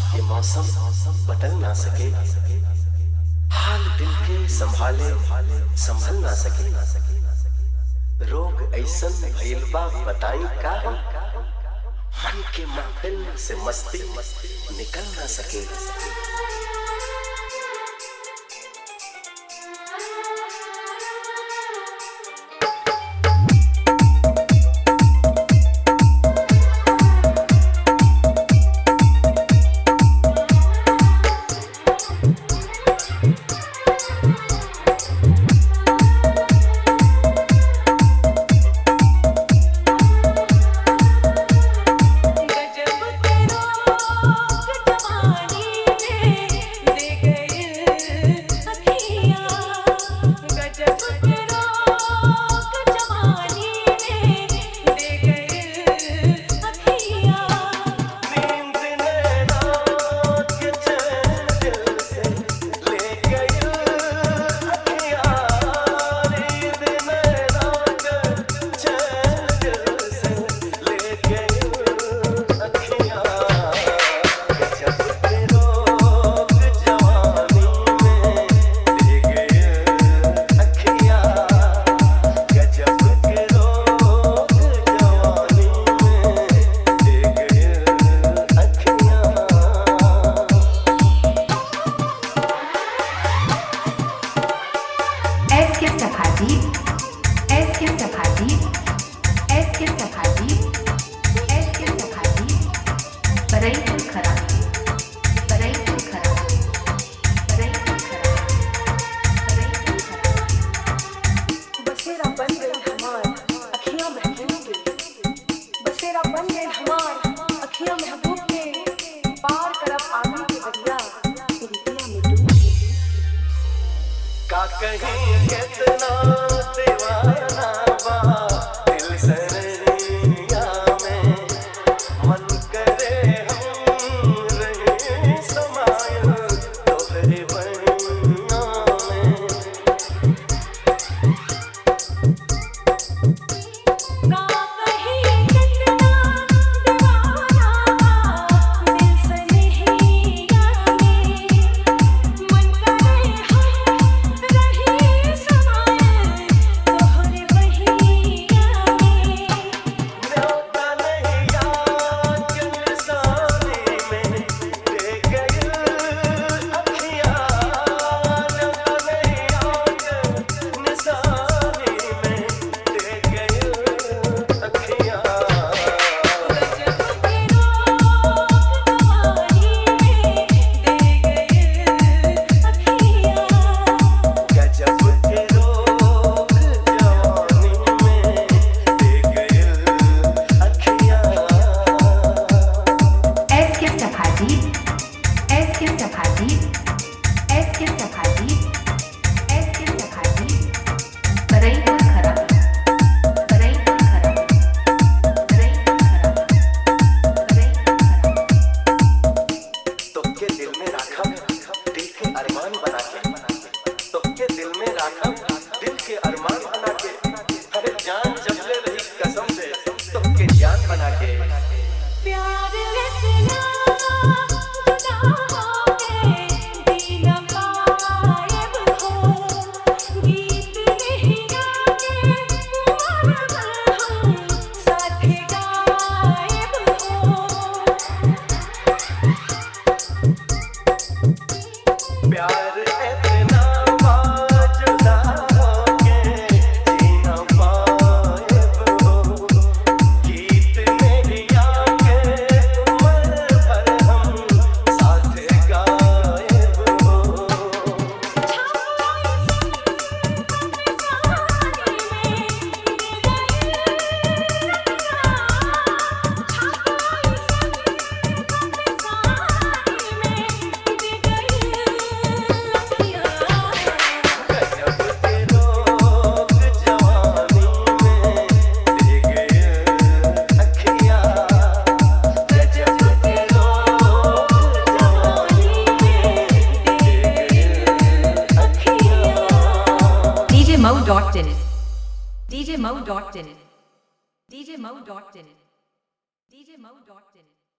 ये मौसम बदल ना सके हाल दिल के संभाले संभल ना सके रोग ऐसन भइल बा बताई का हम मन के महफिल से मस्ती निकल ना सके गजब के रोग जवानी में दे गए अखियाँ गजब के रोग जवानी में दे गए अखियाँ नींद नैना के चैन दिल से ले गई अखियाँ नींद नैना के चैन दिल से ले गई अखियाँ गजब के रोग जवानी में दे गई अखियाँ गजब के रोग जवानी में दे गई अखियाँ Es gibt der Party. Es gibt der Party. Es gibt der Party. Es gibt der Party. Bereitul Kharam. Bereitul Kharam. Bereitul Kharam. Bereitul Kharam. बसेरा बन गई हमार अखियां महबूब के बसेरा बन गई हमार अखियां महबूब के पार करब आगे के दरिया तेरी दिया में डूब के का कहीं कितना दीवाना बा दिल सनैया में मन करे हम रहे समाये तोहरे बनिया में का कहीं कितना दीवाना दिल से नहीं आए मन करे हम रहे समाये तोहरे बहिया में न्योता नहीं याद के निशानी में दे गई अखियाँ न्योता नहीं याद निशानी में दे गई अखियाँ गजब के रोग जवानी में दे गए अखियाँ गजब के रोग जवानी में दे गई अखियाँ Es gibt der Party. Es gibt der Party. Es gibt der Party. Es gibt der Party. Bereitul Kharam. Bereitul Kharam. Bereitul Kharam. Bereitul Kharam. तुमके दिल में राखा दिल के अरमान बना के तुमके दिल में राखा दिल के अरमान बना के अरे जान जब ले रही कसम से तुमके जान बना के प्यार इतना जुदा होके जी न पाएब हो गीत नहीं गाके मरब हम साथ गाएब हो प्यार इतना बाजुदा होके जीना पाएब हो गीत नहीं आके मर पर हम साथ गाएब हो गजब के रोग जवानी में दे गए अखियाँ गजब के रोग जवानी में दे गए अखियाँ DJ Mo dot in it. DJ Mo dot in it. DJ Mo dot in it. DJ Mo dot in it.